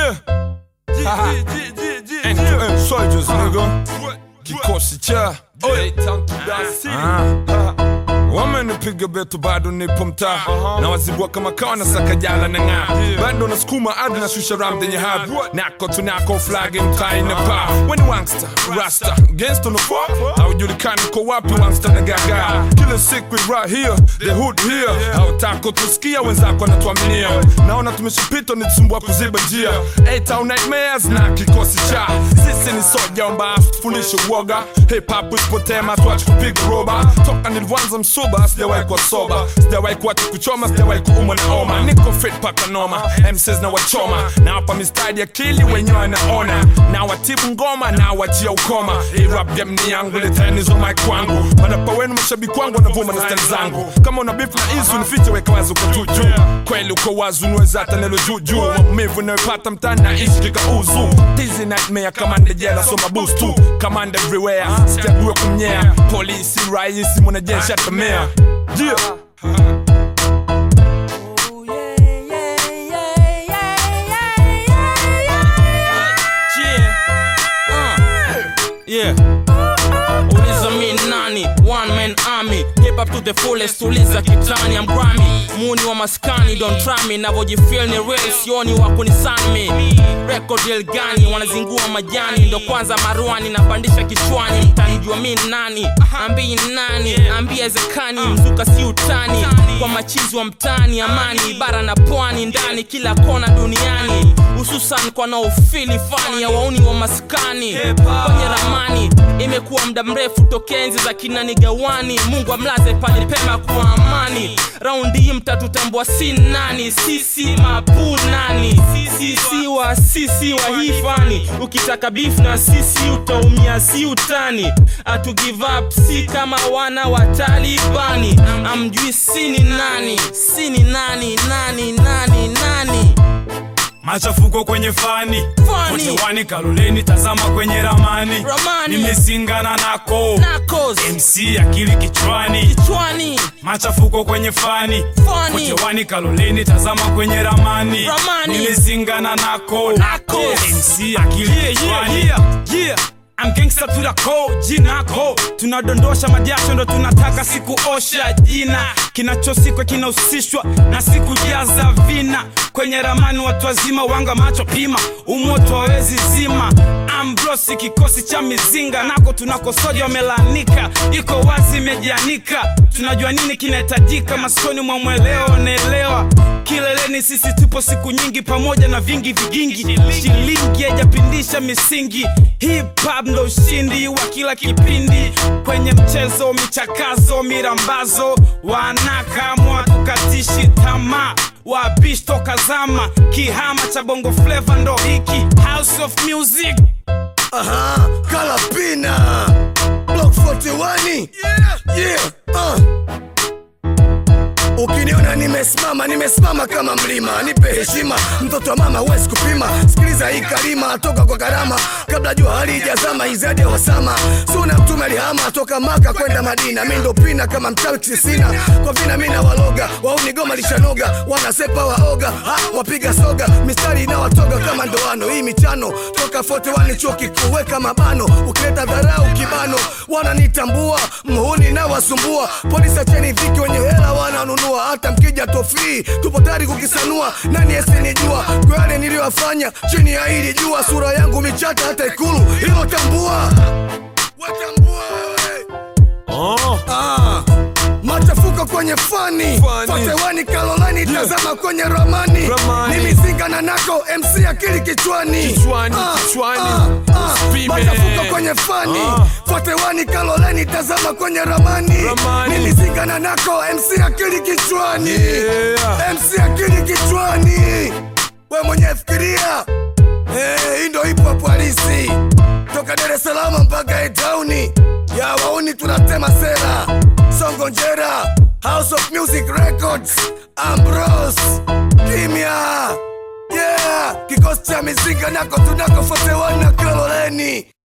Yeah. End to end soldiers, nigga. Kikosi cha Oi. Ah. wamenipiga betu bado nipo mtaa na wazibua kama kawa na sakajala na ng'aa bado nasukuma adi na shusha ram denye hadhi nako tunako flagi mtaa inapaa weni wangsta rasta gangsta no fuck haujulikani ko wapi wangsta na gaga kila siku we right here the hood here hautako tusikia wenzako wanatuaminia naona tumeshapita nitusumbua kuziba njia A-Town nightmares na kikosi cha sisi ni soja omba tufundishe uoga hip hop usipotema tuache kupiga roba toka nilivyoanza msuba sijawahi kuwa soba sijawahi kuacha kuchoma sijawahi kuumwa na oma niko fit paka noma MCs na wachoma na hapa mistari akili wenyewe naona na watibu ngoma na wachia ukoma hii rap game ni yangu letenizo mic kwangu madapa wenu mashabiki wangu wanavuma na stari zangu kama una beef na isu nifiche weka wazi uko tu juu kweli uko wazi unaweza hata neno juu juu maumivu inayopata mtani na ishi kikauzu tizi nightmare kamanda jela soma boost tu kamanda everywhere sichague kumnyea polisi raisi mwanajeshi hata mea yeah. Yeah. Uliza mi nani, one man army Hip up to the fullest, uliza kitani I'm Grammy, muni wa maskani Don't try me, navojifeel ni real Sioni wa kunisani me Record deal gani, wanazingua majani Ndo kwanza maruani, napandisha kichwani Mtanijua mi nani, ambii nani Ambia ezekani, mzuka si utani Kwa machizi wa mtani, amani Bara na pwani, ndani kila kona duniani Hususan kwa naofili fani ya wauni wa maskani Kwenye ramani imekuwa muda mrefu tokea enzi za kina nigawani mungu amlaze pale pema kwa amani raundi hii mtatutambua si nani sisi mapunani sisi wa sisi wa hii fani ukitaka beef na sisi utaumia si utani atu give up si kama wana wa talibani amjui sini nani sini nani nani nani nani machafuko kwenye fani Fani. wote wani kaloleni tazama kwenye ramani Ramani. nimesingana nako nakos mc akili kichwani kichwani machafuko kwenye fani Fani. wote wani kaloleni tazama kwenye ramani Ramani. nimesingana nako Nako. mc akili kichwani yeah, yeah. I'm gangster to the core, jinako tunadondosha majasho ndo tunataka sikuosha jina kinachosikwa kinahusishwa na sikujaza vina kwenye ramani watu wazima wanga macho pima umoto wawezi zima ambrosi kikosi cha mizinga nako tunakosoja wamelanika iko wazi imejianika tunajua nini kinahitajika maskoni mwa mweleo naelewa kileleni sisi tupo siku nyingi pamoja na vingi vigingi shilingi haijapindisha misingi hip hop ndo ushindi wa kila kipindi kwenye mchezo michakazo mirambazo wanakamwa tukatishi tamaa wabish toka zama kihama cha bongo fleva ndo hiki house of music Aha, Kalapina Block 41 Yeah, yeah uh. Ukiniona nimesimama, nimesimama kama mlima, nipe heshima, mtoto wa mama huwezi kupima. Sikiliza hii kalima toka kwa karama, kabla jua halijazama, izadi ya wasama. Suna mtume alihama toka Maka kwenda Madina, mi ndo pina kama mchawi sina kwa vina, mi na waloga wauni goma lishanoga, wanasepa waoga ha, wapiga soga, mistari inawatoga kama ndoano. Hii michano toka 41 chuo kikuu, weka mabano, ukileta dharau kibano, wananitambua mhuni na wasumbua, polisi acheni dhiki, wenye hela wananunua, hata mkija tofii, tupo tayari kukisanua. Nani asinijua kwa yale niliyofanya chini ya hili jua, sura yangu michata hata Ikulu, hilo tambua, watambua wewe. Oh. Ah, machafuko kwenye fani Fani. fatewani kalolani tazama kwenye ramani Ramani. ni mizinga na nako mc akili kichwani Kichwani, kichwani. Usipime. machafuko kwenye fani Ah. fatewani kalolani tazama kwenye ramani Ramani. ni mizinga na nako mc akili kichwani Yeah. mc akili kichwani we mwenye fikiria Eh, hii ndo ipo hapo halisi toka Dar es Salaam mpaka Etauni ya wauni tunatema sera Songo Njera House of Music Records Ambrose Kimya yeah kikosi cha mizinga nako tunako 41 na Kaloleni